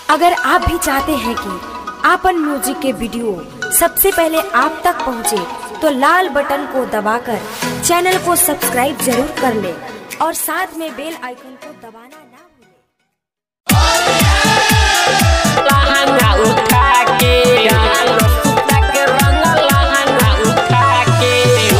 अगर आप भी चाहते हैं कि आपन म्यूजिक के वीडियो सबसे पहले आप तक पहुंचे, तो लाल बटन को दबाकर चैनल को सब्सक्राइब जरूर कर ले और साथ में बेल आइकन को दबाना ना भूलें। लहंगा उठा के डालो सूता के रंग लहंगा उठा के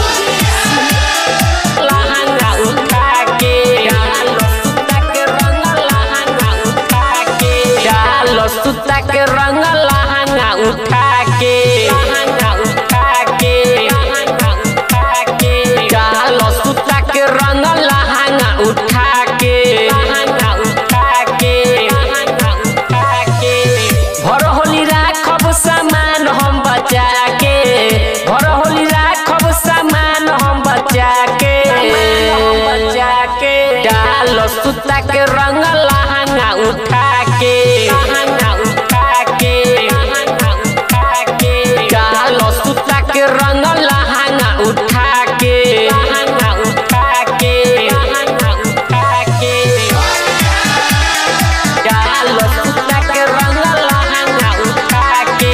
लहंगा उठा के डालो सूता के रंग लहंगा उठा के डालो सूता के रंग लहंगा उठा के लहंगा उठा के लहंगा उठा के डालो सूता के रंग लहंगा उठा के लहंगा उठा के लहंगा उठा के भर होली राखब सामान हम बचा के भर होली राखब सामान हम बचा के बचा के डाल सुता के रंग लहंगा उठा के लहंगा उठा के लहंगा उठा के डाल सुता के रंग लहंगा उठा के लहंगा उठा के लहंगा उठा के डालो सूता के रंग लहंगा उठा के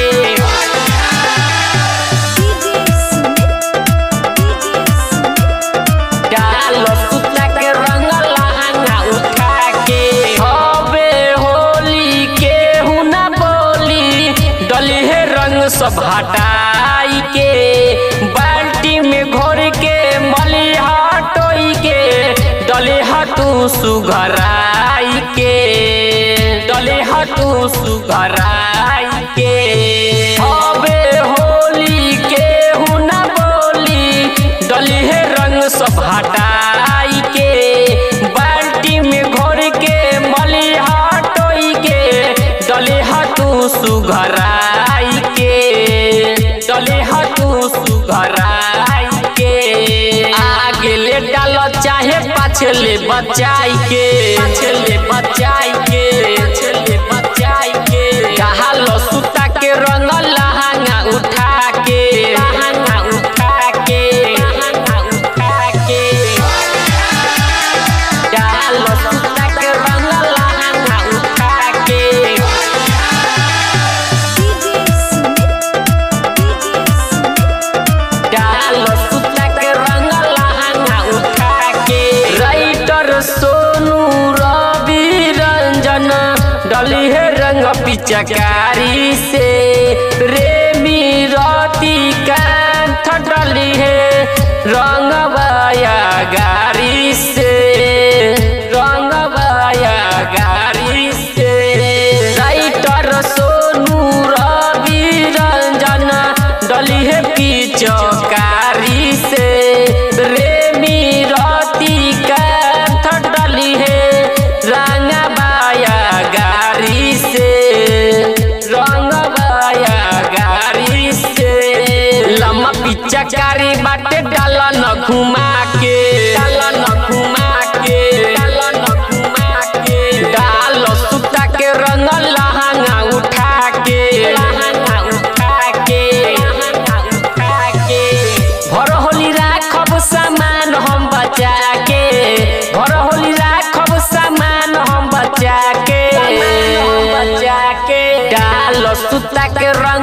डालो सूता के रंग लहंगा उठा के हबे होली के हुना बोली डली है रंग सब हटाई के बाल्टी में घोर के मली हटोई के डले हटू सुघराई के डले हटू सुघराई के हबे होली के हुना बोली डली है रंग सब हटाई के बाल्टी में घोर के मली हटोई के डले हटू सुघराई के डले हटू सुघराई के आगे ले डालो चाहे पाछे ले बचाई के पाछे ले बचाई के पाछे ले बचाई के डालो सूता के रंग लहंगा उठा के लहंगा उठा के लहंगा उठा के डालो सूता के रंग लहंगा उठा के डालो सूता के रंग लहंगा उठा के राइटर सोनू रवि रंजन डली है रंग पिचकारी से रेमी रति कांठ डली है रंग बाया गारी से रंग बाया गारी से राइटर सोनू रवि रंजन डली है पिचकारी से रेमी रति कांठ डली है रंग बाया गारी से रंग बाया गारी से लम्बा पिचकारी बाटे डाल न घुमा के डाल न घुमा के डाल न घुमा के डाल सूता के रंग लहंगा उठा के लहंगा उठा के लहंगा उठा के भर होली राखब सामान हम बचा के भर होली राखब सामान हम बचा के बचा के डाल सूता के रंग